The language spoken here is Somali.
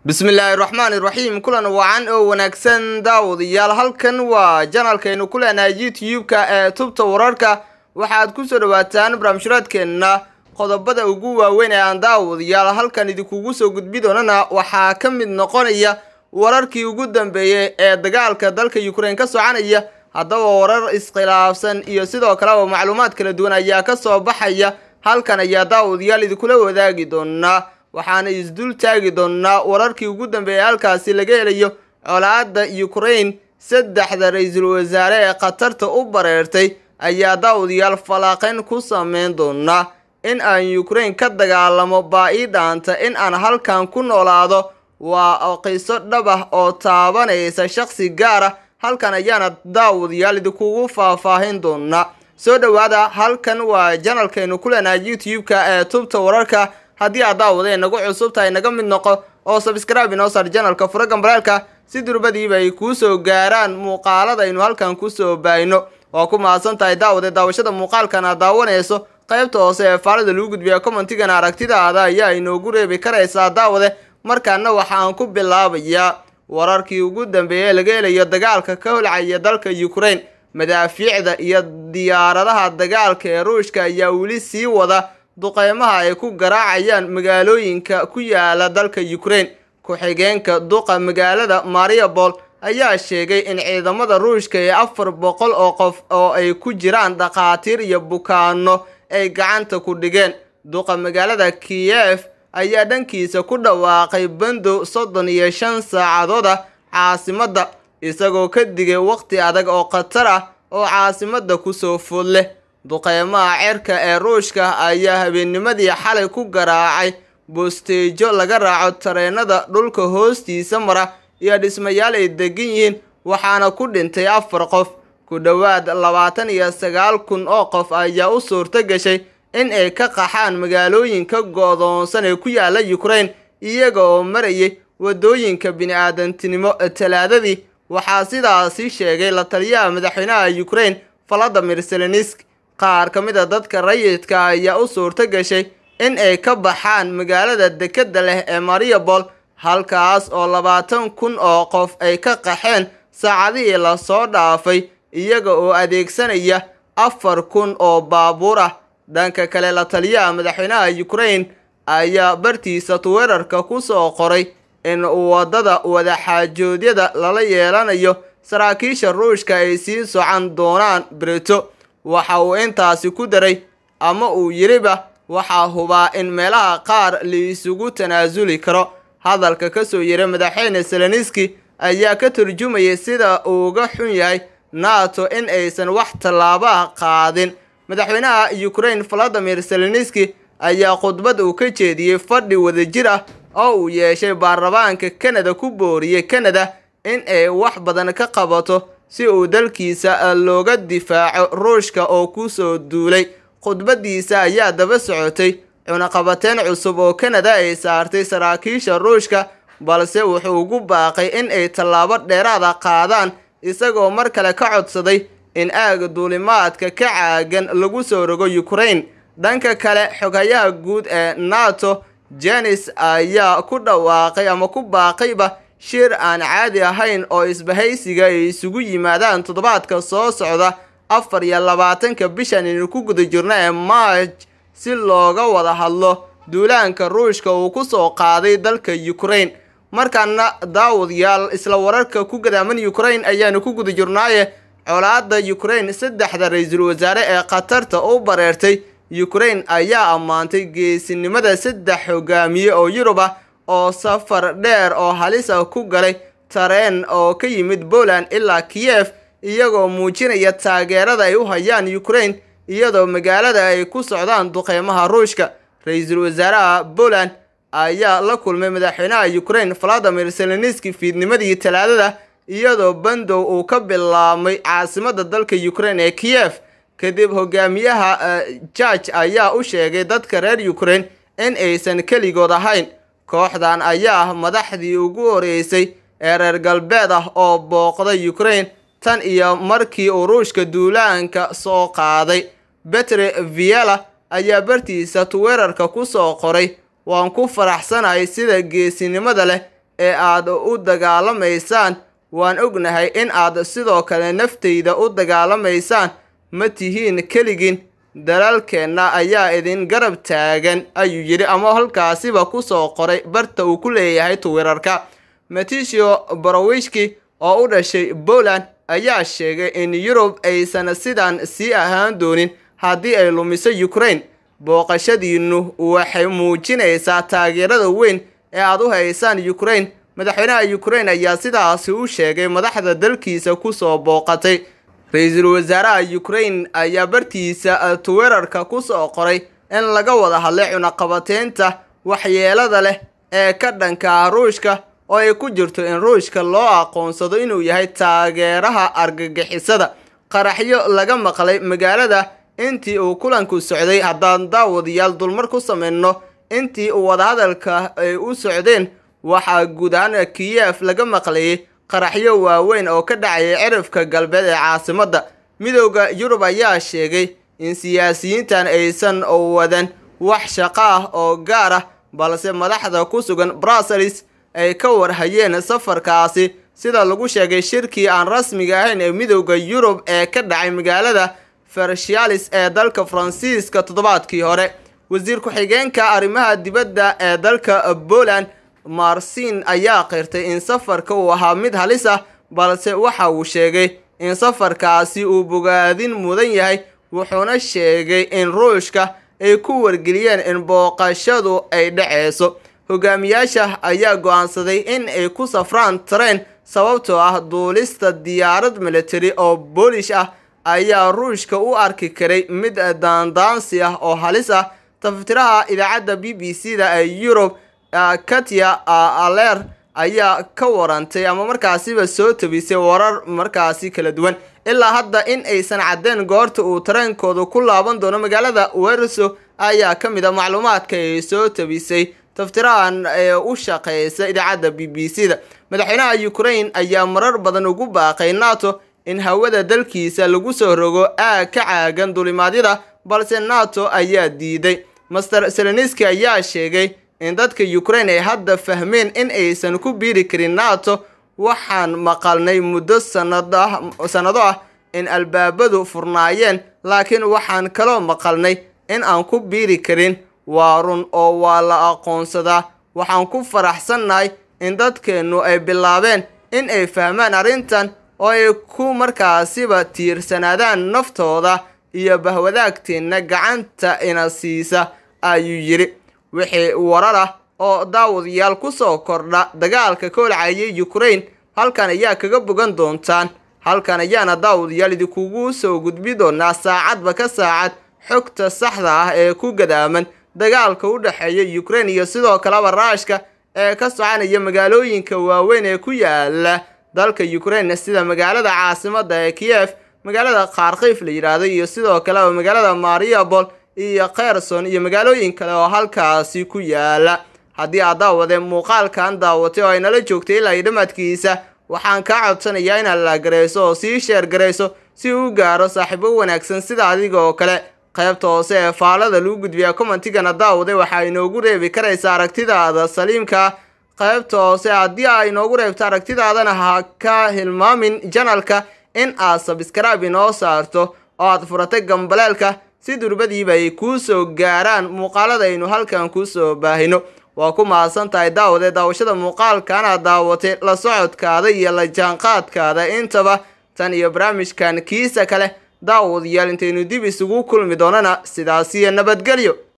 bismillaahi raxmaani raxiim kulan wacan oo wanaagsan daawadayaal halkan waa janalkaynu ku leenahay youtube-ka ee tubta wararka waxaad kusoo dhawaataan barnaamijhuraadkeenna qodobada ugu waaweyn ee aan daawadayaal halkan idinkugu soo gudbi doonana waxaa ka mid noqonaya wararkii ugu dambeeyey ee dagaalka dalka ukraine ka soconaya haddaba warar iskhilaafsan iyo sidoo kaleba macluumaad kala duwan ayaa ka soo baxaya halkan ayaa daawadayaal idinkula wadaagi doonaa waxaana isdul taagi doonaa wararkii ugu dambeeyey halkaasi laga helayo colaadda ukraine saddexda ra-iisul wasaare ee khatarta u bareertay ayaa daawadayaal falaaqeyn ku sameyn doonaa in aan ukraine ka dagaalamo baa ii dhaanta in aan halkan ku noolaado waa qiso dhab ah oo taabanaysa shaqsi gaar ah halkan ayaana daawadayaal idinkugu faahfaahin doonaa soo dhowaada halkan waa janalkaynu ku leenahay youtube-ka ee tubta wararka haddii aad daawadeen nagu cusub tahay naga mid noqo oo sabscribe inoo saar janalka fura gambareelka si durbadiiba ay kuu soo gaaraan muuqaalada aynu halkan kusoo baayno waa ku mahadsan tahay daawade daawashada muuqaalkan aad daawanayso qaybta hoose ee faalida lagu gudbiya commentigana aragtidaada ayaa inoogu reebi karaysaa daawade markaana waxaan ku bilaabayaa wararkii ugu dambeeyey laga helayo dagaalka ka holcaya dalka ukraine madaafiicda iyo diyaaradaha dagaalka ee ruushka ayaa weli sii wada duqeymaha ay ku garaacayaan magaalooyinka ku yaala dalka ukraine ku-xigeenka duqa magaalada mariabol ayaa sheegay in ciidamada ruushka ee afar boqol oo qof oo ay ku jiraan dhakhaatiir iyo bukaano ay gacanta ku dhigeen duqa magaalada kiyef ayaa dhankiisa ku dhawaaqay bandow soddon iyo shan saacadood ah caasimadda isagoo ka digay waqti adag oo khatar ah oo caasimadda kusoo food leh duqeymaha cerka ee ruushka ayaa habeennimadii xalay ku garaacay boosteejo laga raaco tareenada dhulka hoostiisa mara iyo dhismayaal ay degan yihiin waxaana ku dhintay afar qof ku dhowaad labaatan iyo sagaal kun oo qof ayaa u suurto gashay in ay ka qaxaan magaalooyinka go-doonsan ee ku yaala ukraine iyaga oo marayay waddooyinka bini-aadantinimo talaadadii waxaa sidaasi sheegay la taliyaha madaxweynaha ukraine valadimir selenisk qaar ka mid a dadka rayidka ayaa u suurto gashay in ay ka baxaan magaalada dekedda leh ee mariabol halkaas oo labaatan kun oo qof ay ka qaxeen saacadihii lasoo dhaafay iyaga oo adeegsanaya afar kun oo baabuur ah dhanka kale la taliyaha madaxweynaha ukraine ayaa bartiisa twitter-ka ku soo qoray in waddada wadaxaajoodyada lala yeelanayo saraakiisha ruushka ay sii socon doonaan brito waxa uu intaasi ku daray ama uu yidhiba waxaa hubaa in meelaha qaar laisugu tanaasuli karo hadalka ka soo yiray madaxweyne seleniski ayaa ka turjumayay sida uuga xun yahay nato in aysan wax tallaabo ah qaadin madaxweynaha ukraine valadimir seleniski ayaa khudbad uu ka jeediyey fadhi wadajir ah oo uu yeeshay baarlamaanka kanada ku booriyey kanada in ay wax badan ka qabato si uu dalkiisa looga difaaco ruushka oo kusoo duulay khudbadiisa ayaa daba socotay cunaqabateyn cusub oo kanada ay saartay saraakiisha ruushka balse wuxuu ugu baaqay in ay tallaabo dheeraada qaadaan isagoo mar kale ka codsaday in aaga duulimaadka ka caagan lagu soo rogo ukraine dhanka kale xoghayaha guud ee nato jenis ayaa ku dhawaaqay ama ku baaqayba shir aan caadi ahayn oo isbahaysiga ay isugu yimaadaan toddobaadka soo socda afar iyo labaatanka bishan aynu ku guda jirno ee maaj si looga wada hadlo duulaanka ruushka uu ku soo qaaday dalka ukraine markaana daawadayaal isla wararka ku gadaaman ukraine ayaanu ku guda jirnaaye colaadda ukraine saddexda ra-iisul wasaare ee khatarta u bareertay ukraine ayaa ammaantay geesinimada saddex hogaamiye oo yurub ah oo safar dheer oo halis ah ku galay tareen oo ka yimid poland ilaa kiyef iyagoo muujinaya taageerada ay u hayaan ukraine iyadoo magaalada ay ku socdaan duqeymaha ruushka ra-iisul wasaaraha poland ayaa la kulmay madaxweynaha ukraine valadimir seleniski fiidnimadii talaadada iyadoo bandow uu ka bilaabmay caasimada dalka ukraine ee kiyef kadib hogaamiyaha george ayaa u sheegay dadka reer ukraine in aysan keligood ahayn kooxdan ayaa ah madaxdii ugu horeysay ee reer galbeed ah oo booqday ukraine tan iyo markii uu ruushka duulaanka soo qaaday betre viela ayaa bartiisa twitter-ka ku soo qoray waan ku faraxsanahay sida geesinimada leh ee aad u dagaalamaysaan waan ognahay in aad sidoo kale naftayda u dagaalamaysaan ma tihiin keligin dalaalkeenna ayaa idin garab taagan ayuu yidhi ama halkaasiba kusoo qoray barta uu ku leeyahay twitter-ka matisio borowishki oo u dhashay poland ayaa sheegay in yurub aysan sidan sii ahaan doonin haddii ay lumiso ukraine booqashadiinnu waxay muujinaysaa taageerada weyn ee aad u haysaan ukraine madaxweynaha ukraine ayaa sidaasi u sheegay madaxda dalkiisa kusoo booqatay ra-iisul wasaaraha ukraine ayaa bartiisa twitter-ka kusoo qoray in laga wada hadlay cunaqabateynta waxyeelada leh ee ka dhanka ah ruushka oo ay ku jirto in ruushka loo aqoonsado inuu yahay taageeraha argagixisada qaraxyo laga maqlay magaalada intii uu kulanku socday haddaan daawadayaal dulmar ku sameyno intii uu wadahadalka ay u socdeen waxaa guud ahaan kiyef laga maqlayay qaraxyo waaweyn oo ka dhacaya cirifka galbeed ee caasimadda midooda yurub ayaa sheegay in siyaasiyiintan aysan wadan wax shaqo ah oo gaar ah balse madaxda ku sugan brussels ay ka warhayeen safarkaasi sida lagu sheegay shirkii aan rasmiga ahayn ee midooda yurub ee ka dhacay magaalada fershalis ee dalka faransiiska toddobaadkii hore wasiir ku-xigeenka arrimaha dibadda ee dalka poland marsin ayaa qirtay in safarka uu ahaa mid halis ah balse waxa uu sheegay in safarkaasi uu bogaadin mudan yahay wuxuuna sheegay in ruushka ay ku wargeliyeen in booqashadu ay dhaceyso hogaamiyaasha ayaa go-aansaday in ay ku safraan tareen sababtoo ah duulista diyaarad military oo boolish ah ayaa ruushka u arki karay mid daandaansi ah oo halis ah tafatiraha idaacadda b b c da ee yurub katya aler ayaa ka warantay ama markaasiba soo tabisay warar markaasi kala duwan ilaa hadda in aysan caddeen goorta uu tareenkooda ku laaban doono magaalada werso ayaa ka mid a macluumaadka ay soo tabisay taftirahan ee u shaqeysa idaacadda b b c da madaxweynaha ukraine ayaa marar badan ugu baaqay nato in hawada dalkiisa lagu soo rogo aag ka caagan dulimaadyada balse nato ayaa diiday master seleniski ayaa sheegay in dadka ukraine ay hadda fahmeen in aysan ku biiri karin nato waxaan maqalnay muddo sanado ah in albaabadu furnaayeen laakiin waxaan kaloo maqalnay in aan ku biiri karin waa run oo waa la aqoonsadaa waxaan ku faraxsannahay in dadkeennu ay bilaabeen in ay fahmaan arrintan oo ay ku markaasiba tiirsanaadaan naftooda iyo bahwadaagteenna gacanta ina siisa ayuu yidhi wixii warar ah oo daawadayaal ku soo kordha dagaalka ka holcayay ukraine halkan ayaa kaga bogan doontaan halkan ayaana daawadayaal idinkugu soo gudbi doonaa saacadba ka saacad xogta saxda ah ee ku gadaaman dagaalka u dhexeeya ukraine iyo sidoo kaleba raashka ee ka soconaya magaalooyinka waaweyn ee ku yaala dalka ukraine sida magaalada caasimada ee kiyef magaalada kharkiif la yidhaahdo iyo sidoo kaleba magaalada mariabol iyo kherson iyo magaalooyin kale oo halkaasi ku yaala haddii aad daawadee muuqaalkan daawatay oo ay nala joogtay ilaa iyo dhammaadkiisa waxaan kaa codsanayaa inaad la garayso oo sii sheer garayso si uu gaaro saaxiibo wanaagsan sida adiga oo kale qaybta hoose ee faalada lagu gudbiyaa commentigana daawaday waxaa inoogu reebi karaysa aragtidaada saliimka qaybta hoose haddii aa inoogu reebto aragtidaadana ha ka hilmaamin janalka in aad sabskraibe inoo saarto oo aad furatay gambaleelka si durbadiiba ay kuu soo gaaraan muuqaalada aynu halkan kusoo baahino waa ku mahadsan tahay daawade daawashada muuqaalkana daawatay la socodkaada iyo la jaanqaadkaada intaba tan iyo barnaamijkan kiisa kale daawadayaal intaynu dib isugu kulmi doonana sidaasiyo nabadgelyo